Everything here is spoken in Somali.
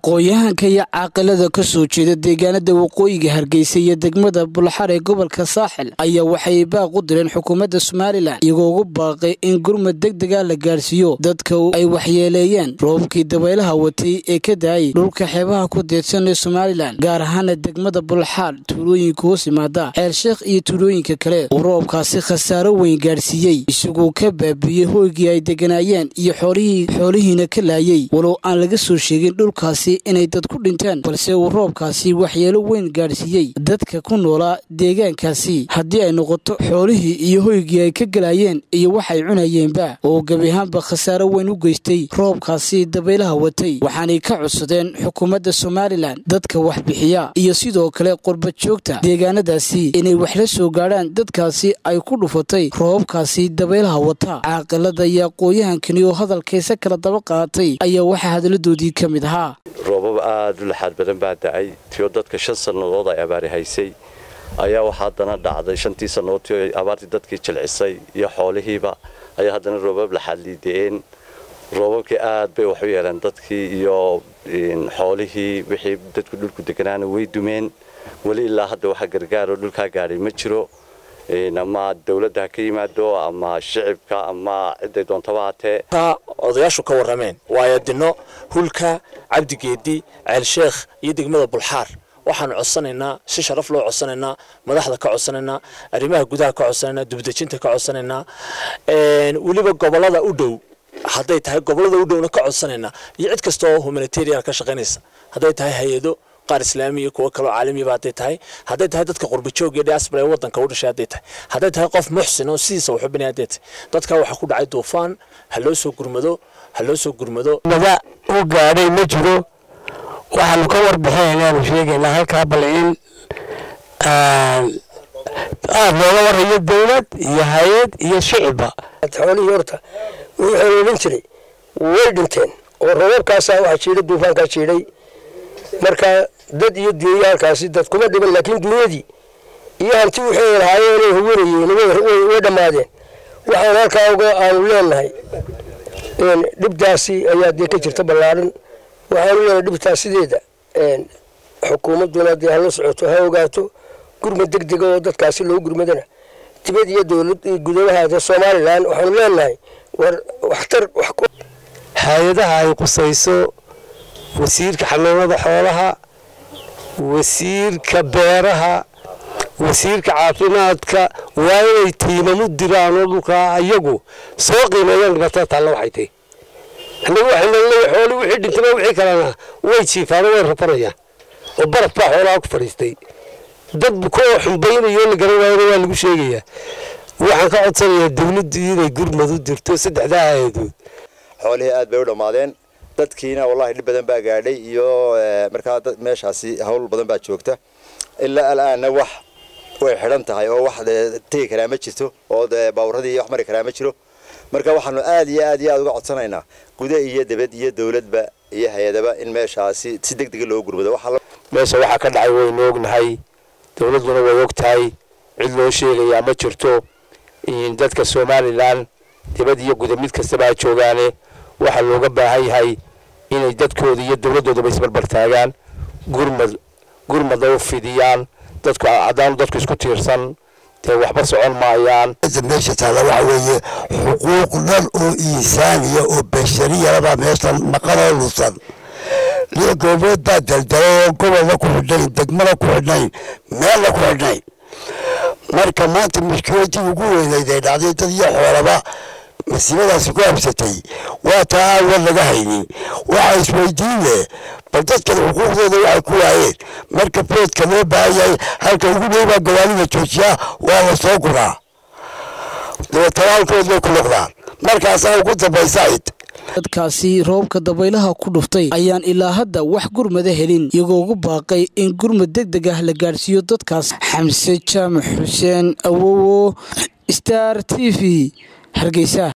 aqoon-yahanka iyo caaqilada ka soo jeeda deegaanada waqooyiga hargeysa iyo degmada bulxar ee gobolka saaxil ayaa waxay baaq u direen xukuumadda somalilan iyagoo ugu baaqay in gurmad deg dega la gaarsiiyo dadka ay waxyeeleeyeen roobkii dabaylaha watay ee ka daayay dhulka xeebaha ku deedsan ee somalilan gaar ahaana degmada bulxaar tuulooyinka hoos yimaada ceelsheekh iyo tuulooyinka kale uu roobkaasi khasaaro weyn gaarsiiyey isagoo ka baabiiyey hoygii ay deganaayeen iyo xoolihiina ka laayay walow aan laga soo sheegin dhulkaasi inay dad ku dhinteen balse uu roobkaasi waxyeelo weyn gaadhsiiyey dadka ku noolaa deegaankaasi haddii ay noqoto xoolihii iyo hoygii ay ka galaayeen iyo waxay cunayeenba oo gebi ahaanba khasaaro weyn u geystay roobkaasi dabaylaha watay waxaanay ka codsadeen xukuumadda somalilan dadka waxbixiya iyo sidoo kale qurbad joogta deegaanadaasi inay wax la soo gaadhaan dadkaasi ay ku dhufatay roobabkaasi dabaylaha wata caaqilada iyo aqooyahankani oo hadalkaysa kala daba qaatay ayaa waxaa hadaladoodii ka mid ahaa roobab aada u laxaad badan baa dacay tiyo dadka shan sannadood ay abaari haysay ayaa waxaa haddana dhacday shantii sannadood tio abaartii dadkii jilcisay iyo xoolihiiba ayaa haddana roobab laxaad liida'een roobabkii aad bay wax u yeeleen dadkii iyo xoolihii wixii dadku dhulku deganaana way dumeen weli ilaa hadda waxa gargaaroo dhulkaa gaadhay ma jiro ama dawladda ha ka yimaado ama shicibka ama ciday doontaba hatee odayaashu ka warrameen waayo dino hulka cabdigeedi ceelsheekh iyo degmada bulxaar waxaanu codsanaynaa si sharaf loo codsanaynaa madaxda ka codsanaynaa arrimaha gudaha ka codsanaynaa dubdejinta ka codsanaynaa weliba gobolada u dhow hadday tahay gobolada u dhowna ka codsanaynaa iyo cid kasta oo humanitarian ka shaqaynaysa hadday tahay hay-ado qaar islaami iyo kuwo kaloo caalamiba hadday tahay hadday tahay dadka qurbajoog iyo diaspora ee waddanka u dhashay hadday tahay hadday tahay qof muxsin oo sidiisa waxu binay hadday tahay dadka waxaa ku dhacay duufaan ha loo soo gurmado ha loo soo gurmado mada u gaadhay ma jiro waxaanu ka warbixinaynaanu sheegaynaa halkaa bal in aada looga warayo dawlad iyo hay-ad iyo shicibba xoolihii horta wuu xoloolin jiray way dhinteen oo roobabkaasaa waxaa jiidhay duufaankaa jiidhay marka dad iyo duunya halkaasi dad kuma dhiban laakiin duunyadii iyo hanti waxay lahaayeenay hawanayeen way dhammaadeen waxaan halkaa uga aanu leenahay dhibtaasi ayaa dee ka jirta ballaaran waxaanu leenahay dhibtaas sideeda xukuumadduna dee hala socoto ha ogaato gurmad deg dega oo dadkaasi loo gurmadana dibad iyo dowlad gudabahaada somalilan waxaanu leenahay war waxtar hay-adaha ay qusayso wasiirka xanaanada xoolaha wasiirka beeraha wasiirka caafimaadka waa inay tiimamu diraan oo dhulkaa ayagu soo qiimeeyaan dhibaatada taalla waxay tahy annagu waxayna leeyahay xooli wixii dhintaba wixii kalena way jiifaano way rafanayaan oo baraf baa xoolaha ku fadhiistay dad bukooo xumbaynayo la garan waayana waa lagu sheegayaa waxaan ka codsanayaa dawladdu inay gurmad u dirto saddexdaa hay-adood xoolihii aad bay u dhammaadeen dadkiina wallahi dhib badan baa gaadhay iyo markaa meeshaasi hawl badan baa joogta ilaa alaana wax way xidhan tahay oo wax tegi karaa ma jirto oo baawuradii wax mari karaa ma jiro marka waxaanu aad iyo aad iyo aad uga codsanaynaa guda iyo debad iyo dawladba iyo hay-adaba in meeshaasi si deg dega loo gurmado meesha waxaa ka dhacay waynu ognahay dawladduna way og tahay cid loo sheegayaa ma jirto dadka somalilan dibad iyo guda mid kastaba ay joogaane waxaa looga baahan yahay inay dadkooda iyo dawladdoodaba isbarbar taagaan gurmad gurmada u fidiyaan dadku haddaanu dadku isku tiirsan dee waxba socon maayaan meesha taala waxa weeye xuquuq dhan oo insaaniya oo bashariyabaa meeshan maqanoo lusan lix goobood baa daldalay oo gobolna ku xidhnayn degmana ku xidhnayn meelna ku xidhnayn marka maanta mushkiladii ugu weynayd ee dhacday dad iyo xoolaba masiibadaasi ku habsatay waa taa aan war laga haynin waxaa isweydiin leh bal dadkan xuquuqdooda waxay ku waayeen marka boodka loo baahan yahay halka ugu dhow baa gawaanida joojiyaa waa la soo guraa dabeetana halkood bay ku noqdaan markaasaa ugu dambaysayd dadkaasi roobka dabaylaha ku dhuftay ayaan ilaa hadda wax gurmada helin iyagoo ugu baaqay in gurmad deg deg ah la gaadhsiiyo dadkaas xamse jaamac xuseen awowo star t v hargeysa